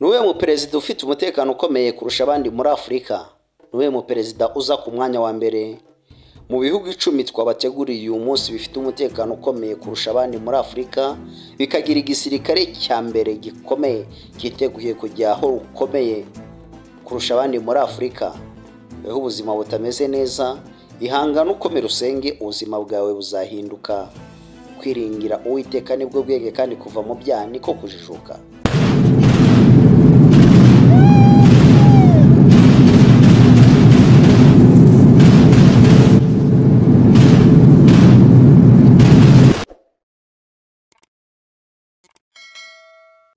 niwe muperezida ufite umutekano ukomeye kurusha abandi muri afurika niwe muperezida uza ku mwanya wa mbere mu bihugu icumi twabateguriye uyu munsi bifite umutekano ukomeye kurusha abandi muri afurika bikagira igisirikare cya mbere gikomeye cyiteguye kujya aho rukomeye kurusha abandi muri afurika aho ubuzima butameze neza ihangane ukomere usenge ubuzima bwawe buzahinduka kwiringira uwiteka nibwo bwenge kandi kuva mu byaha niko kujijuka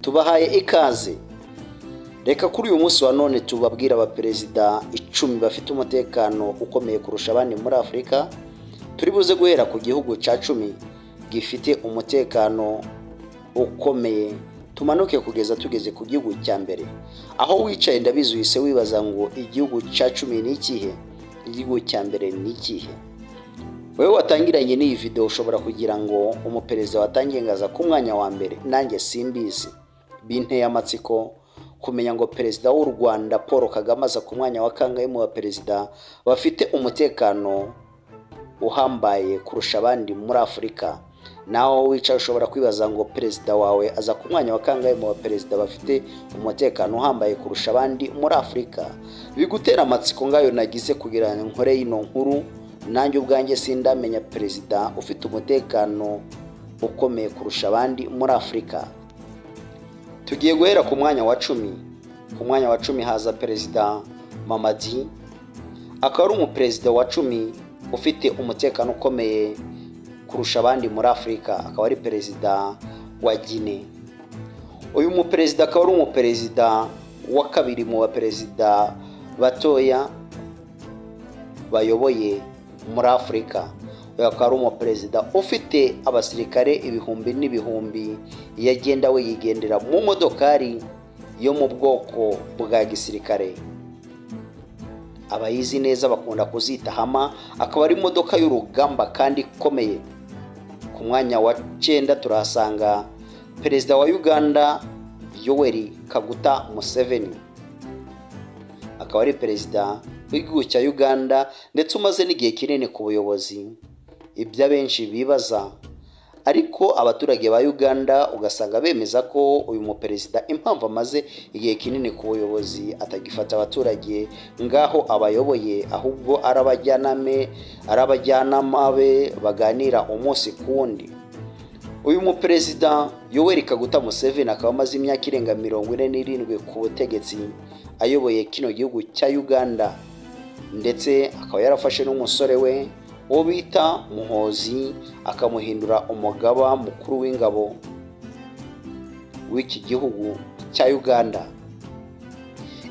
tubahaye ikaze reka kuri uyu munsi wa none tubabwire abaperezida icumi bafite umutekano ukomeye kurusha abandi muri afurika turi buze guhera ku gihugu cya cumi gifite umutekano ukomeye tumanuke kugeza tugeze ku gihugu cya mbere aho wicaye ndabizi uhise wibaza ngo igihugu cya cumi ni ikihe igihugu cya mbere ni ikihe wowe watangiranye n'iyi video ushobora kugira ngo umuperezida watangiye ngaza ku mwanya wa mbere nanjye simbizi binteye amatsiko kumenya ngo perezida w'u rwanda paul kagame aza ku mwanya wa kangahe mu baperezida bafite umutekano uhambaye kurusha abandi muri afurika naho wicaye ushobora kwibaza ngo perezida wawe aza ku mwanya wa kangahe mu baperezida bafite umutekano uhambaye kurusha abandi muri afurika bigutera amatsiko ngayo nagize kugira ngo nkore ino nkuru nanjye ubwanjye sindamenya perezida ufite umutekano ukomeye kurusha abandi muri afurika tugiye guhera ku mwanya wa cumi ku mwanya wa cumi haza perezida mamadi akaba ari umuperezida wa cumi ufite umutekano ukomeye kurusha abandi muri afurika akaba ari perezida wa gine uyu muperezida akaba ari umuperezida wa kabiri mu baperezida batoya bayoboye muri afurika uyu akaba ari umuperezida ufite abasirikare ibihumbi n'ibihumbi yagenda we yigendera mu modokari yo mu bwoko bwa gisirikare abayizi neza bakunda kuzita hama akaba ari imodoka y'urugamba kandi ikomeye ku mwanya wa cyenda turahasanga perezida wa uganda yoweri kaguta museveni akaba ari perezida w'igihugu cya uganda ndetse umaze n'igihe kinini ku buyobozi ibyo abenshi bibaza ariko abaturage ba uganda ugasanga bemeza ko uyu muperezida impamvu amaze igihe kinini ku buyobozi atagifata abaturage ngaho abayoboye ahubwo arabajyaname arabajyanama be baganira umunsi ku wundi uyu muperezida yoweri kaguta museveni akaba amaze imyaka irenga mirongo ine n'irindwi ku butegetsi ayoboye kino gihugu cya uganda ndetse akaba yarafashe n'umusore we uwo bita muhozi akamuhindura umugaba mukuru w'ingabo w'iki gihugu cya uganda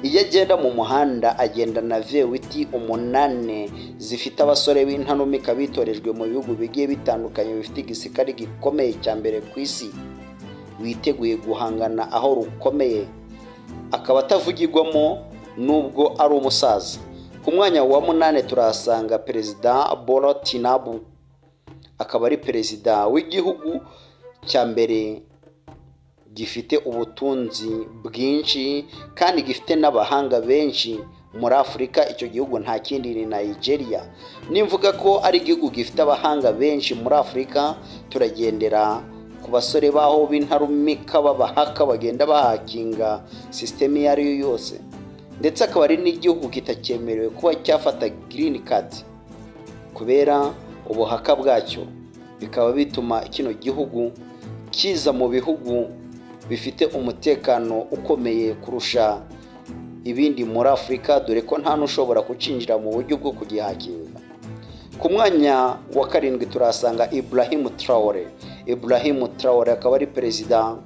iyo agenda mu muhanda agenda na vewiti umunani zifite abasore b'intanumika bitorejwe mu bihugu bigiye bitandukanye bifite igisirikare gikomeye cya mbere ku isi witeguye guhangana aho rukomeye akaba atavugirwamo nubwo ari umusaza ku mwanya wa munani turahasanga perezida boro tinabu akaba ari perezida w'igihugu cya mbere gifite ubutunzi bwinshi kandi gifite n'abahanga benshi muri afurika icyo gihugu nta kindi ni nigeria nimvuga ko ari igihugu gifite abahanga benshi muri afurika turagendera ku basore baho b'intarumika b'abahaka bagenda bahakinga sisitemu iyo ari yo yose ndetse akaba ari n'igihugu kitakemerewe kuba cyafata girini kadi kubera ubuhaka bwacyo bikaba bituma kino gihugu kiza mu bihugu bifite umutekano ukomeye kurusha ibindi muri afurika dore ko nta n'ushobora kucinjira mu buryo bwo kugihakinga ku mwanya wa karindwi turahasanga Ibrahim Traore Ibrahim Traore akaba ari perezida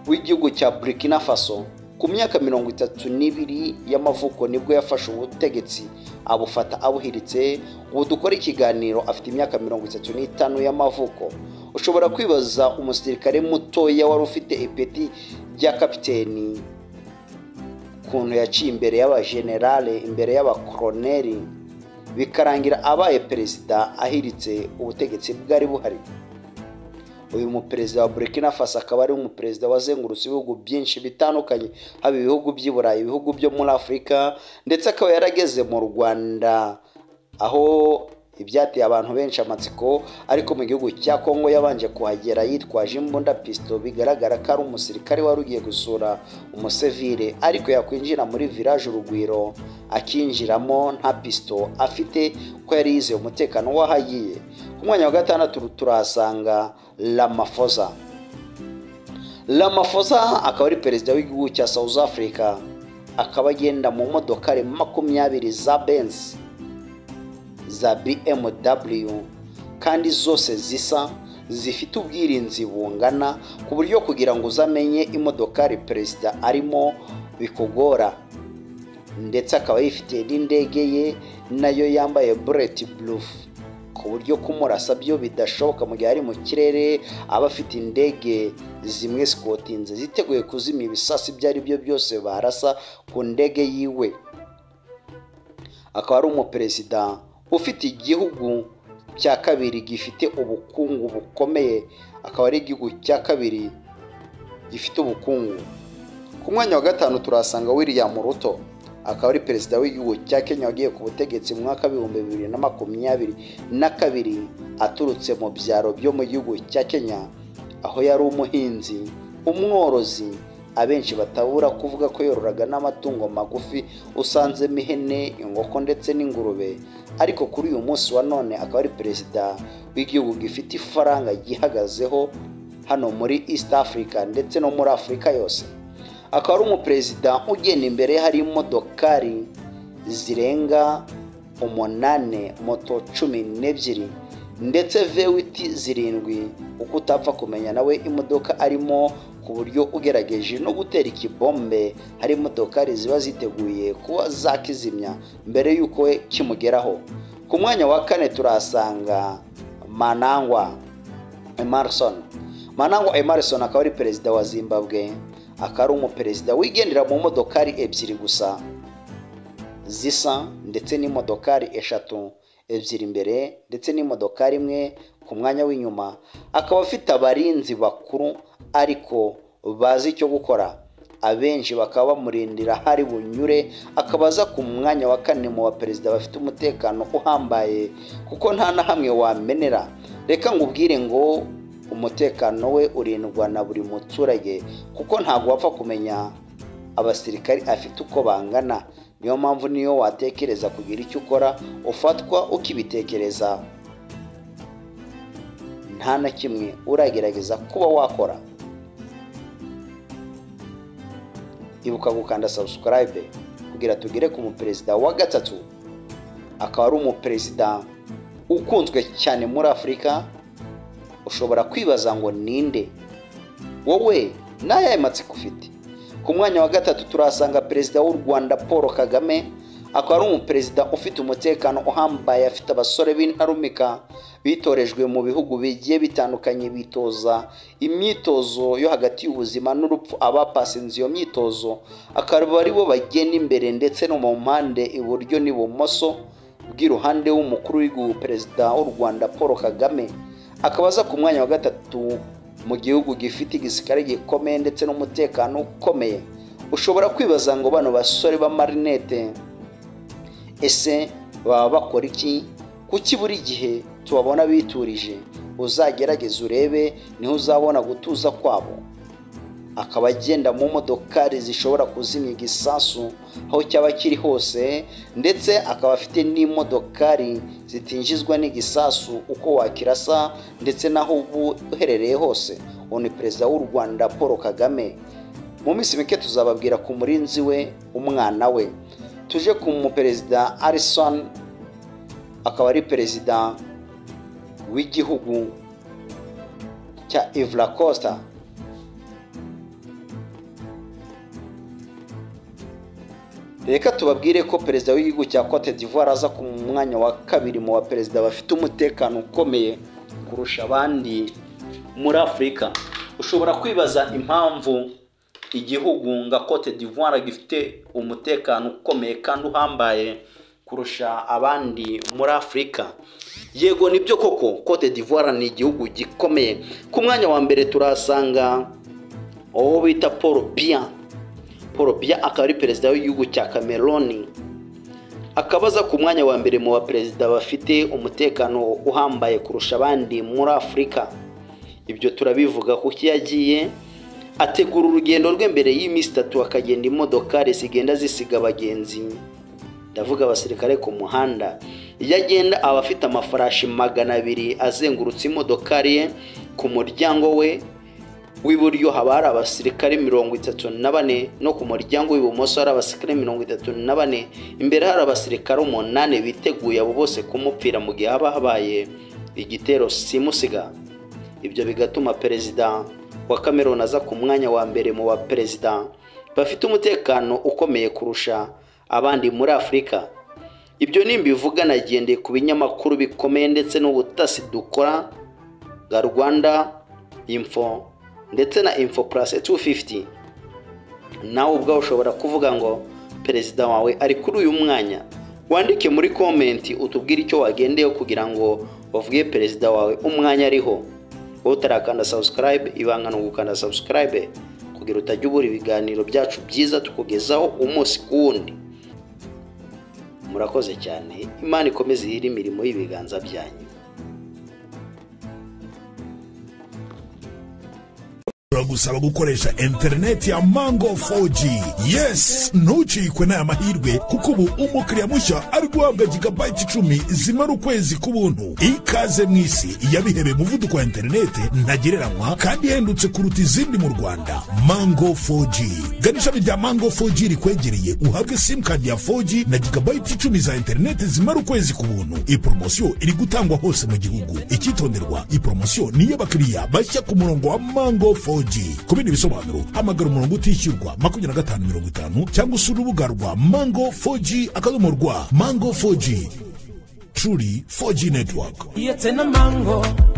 w'igihugu cya burkina faso ku myaka mirongo itatu n'ibiri y'amavuko nibwo yafashe ubutegetsi abufata abuhiritse ubu dukora ikiganiro afite imyaka mirongo itatu n'itanu y'amavuko ushobora kwibaza umusirikare mutoya wari ufite ipeti rya kapiteni ukuntu yaciye imbere y'abajenerale imbere y'abakoroneri bikarangira abaye perezida ahiritse ubutegetsi bwari buhari uyu muperezida wa burkina faso akaba ari umuperezida wazengurutse ibihugu byinshi bitandukanye haba ibihugu by'i burayi ibihugu byo muri afurika ndetse akaba yarageze mu rwanda aho ibyateye abantu benshi amatsiko ariko mu gihugu cya kongo yabanje kuhagera yitwaje imbunda pisito bigaragara ko ari umusirikare wari ugiye gusura umusivire ariko yakwinjira muri village urugwiro akinjiramo nta pisito afite ko yari yizeye umutekano w'ahagiye ku mwanya wa gatandatu turahasanga ramafosa ramafosa akaba ari perezida w'igihugu cya south africa akaba agenda mu modokari makumyabiri za benzi za BMW kandi zose zisa zifite ubwirinzi bungana ku buryo kugira ngo uzamenye imodokari perezida arimo bikugora ndetse akaba yifitiye n'indege ye nayo yambaye bureti burufu ku buryo kumurasa byo bidashoboka mu gihe ari mu kirere aba afite indege zimwe zikotinze ziteguye kuzimya ibisasu ibyo ari byo byose barasa ku ndege yiwe akaba ari umuperezida ufite igihugu cya kabiri gifite ubukungu bukomeye akaba ari igihugu cya kabiri gifite ubukungu ku mwanya wa gatanu turahasanga william ruto akaba ari perezida w'igihugu cya kenya wagiye ku butegetsi mu mwaka w'ibihumbi bibiri na makumyabiri na kabiri aturutse mu byaro byo mu gihugu cya kenya aho yari umuhinzi umworozi abenshi batabura kuvuga ko yororaga n'amatungo magufi usanzemo ihene inkoko ndetse n'ingurube ariko kuri uyu munsi wa none akaba ari perezida w'igihugu gifite ifaranga ryihagazeho hano muri east africa ndetse no muri afurika yose akaba ari umuperezida ugenda imbere hari imodokari zirenga umunane moto cumi n'ebyiri ndetse vewiti zirindwi uko utapfa kumenya nawe imodoka arimo ku buryo ugerageje no gutera ikibombe hari imodokari ziba ziteguye kuba zakizimya mbere y'uko we kimugeraho ku mwanya wa kane turahasanga manangwa emarison manangwa emarison akaba ari perezida wa zimbabwe akaba ari umuperezida wigendera mu modokari ebyiri gusa zisa ndetse n'imodokari eshatu ebyiri imbere ndetse n'imodokari imwe ku mwanya w'inyuma akaba afite abarinzi bakuru ariko bazi icyo gukora abenshi bakaba bamurindira hari bunyure akaba aza ku mwanya wa kane mu baperezida bafite umutekano uhambaye kuko nta na hamwe wamenera reka ngo ubwire ngo umutekano we urindwa na buri muturage kuko ntabwo wapfa kumenya abasirikari afite uko bangana niyo mpamvu niyo watekereza kugira icyo ukora ufatwa ukibitekereza nta na kimwe uragerageza kuba wakora ibuka gukanda subscribe kugira tugere ku muperezida wa gatatu akaba ari umuperezida ukunzwe cyane muri afurika ushobora kwibaza ngo ninde wowe n'ayaye matsiko ufite ku mwanya wa gatatu turahasanga perezida w'u rwanda paul kagame akaba ari umuperezida ufite umutekano uhambaye afite abasore b'intarumika bitorejwe mu bihugu bigiye bitandukanye bitoza imyitozo yo hagati y'ubuzima n'urupfu abapasinze iyo myitozo akaba ari bo bagenda imbere ndetse no mu mpande iburyo n'ibumoso bw'iruhande w'umukuru w'igihugu perezida w'u rwanda paul kagame akaba aza ku mwanya wa gatatu mu gihugu gifite igisirikare gikomeye ndetse n'umutekano ukomeye ushobora kwibaza ngo bano basore b'amarinete ese baba bakora iki kuki buri gihe tubabona biturije uzagerageze urebe niho uzabona gutuza kwabo akaba agenda mu modokari zishobora kuzimya igisasu aho cyaba kiri hose ndetse akaba afite n'imodokari zitinjizwa n'igisasu uko wakirasa ndetse n'aho uba uherereye hose uwo ni perezida w'u rwanda paul kagame mu minsi mike tuzababwira ku murinzi we umwana we tuje ku muperezida arison akaba ari perezida w'igihugu cya ivura costa reka tubabwire ko perezida w'igihugu cya cote d'ivoire aza ku mwanya wa kabiri mu baperezida bafite umutekano ukomeye kurusha abandi muri afurika ushobora kwibaza impamvu igihugu nka cote d'ivoire gifite umutekano ukomeye kandi uhambaye ku kurusha abandi muri afurika yego nibyo koko cote d'ivoire ni igihugu gikomeye ku mwanya wa mbere turahasanga uwo bita paul biya paul biya akaba ari perezida w'igihugu cya cameroon akabaza ku mwanya wa mbere mu baperezida bafite umutekano uhambaye kurusha abandi muri afurika ibyo turabivuga kuko iyo agiye ategura urugendo rwe mbere y'iminsi itatu akagenda imodokari zigenda zisiga abagenzi ndavuga abasirikare ku muhanda iyo agenda aba afite amafarashi magana abiri azengurutse imodokari ye ku muryango we w'iburyo haba hari abasirikare mirongo itatu na bane no ku muryango w'ibumoso hari abasirikare mirongo itatu na bane imbere hari abasirikare umunani biteguye abo bose kumupfira mu gihe haba habaye igitero simusiga ibyo bigatuma perezida wa cameroon aza ku mwanya wa mbere mu baperezida bafite umutekano ukomeye kurusha abandi muri afurika ibyo nimbivuga nagendeye ku binyamakuru bikomeye ndetse n'ubutasi dukora bwa rwanda info ndetse na info purase 250 nawe ubwawe ushobora kuvuga ngo perezida wawe ari kuri uyu mwanya wandike muri komenti utubwire icyo wagendeyeho kugira ngo bavuge perezida wawe umwanya ariho wowe utarakanda subscribe ibanga ni ugukanda subscribe kugira utajya ubura ibiganiro byacu byiza tukugezaho umunsi ku wundi murakoze cyane imana ikomeze ihire imirimo y'ibiganza byanyu turagusaba gukoresha interineti ya mango 4g yes ntucikwe n'aya mahirwe kuko ubu umukiriya mushya ari guhabwa gigabayiti icumi zimara ukwezi k'ubuntu ikaze mu isi yabihewe muvuduko wa interineti ntagereranywa kandi ihendutse kuruta izindi mu rwanda mango 4g gana ishami rya mango 4g rikwegereye uhabwe simukadi ya 4g na gigabayiti icumi za interineti zimara ukwezi k'ubuntu iyi poromosiyo iri gutangwa hose mu gihugu icyitonderwa iyi poromosiyo ni iy'abakiriya bashya ku murongo wa mango 4g ku bindi bisobanuro hamagara umurongo utishyurwa makumyabiri na gatanu mirongo itanu cyangwa usura urubuga rwa mango 4g akadomo rwa mango 4g truly 4g network It's in a mango.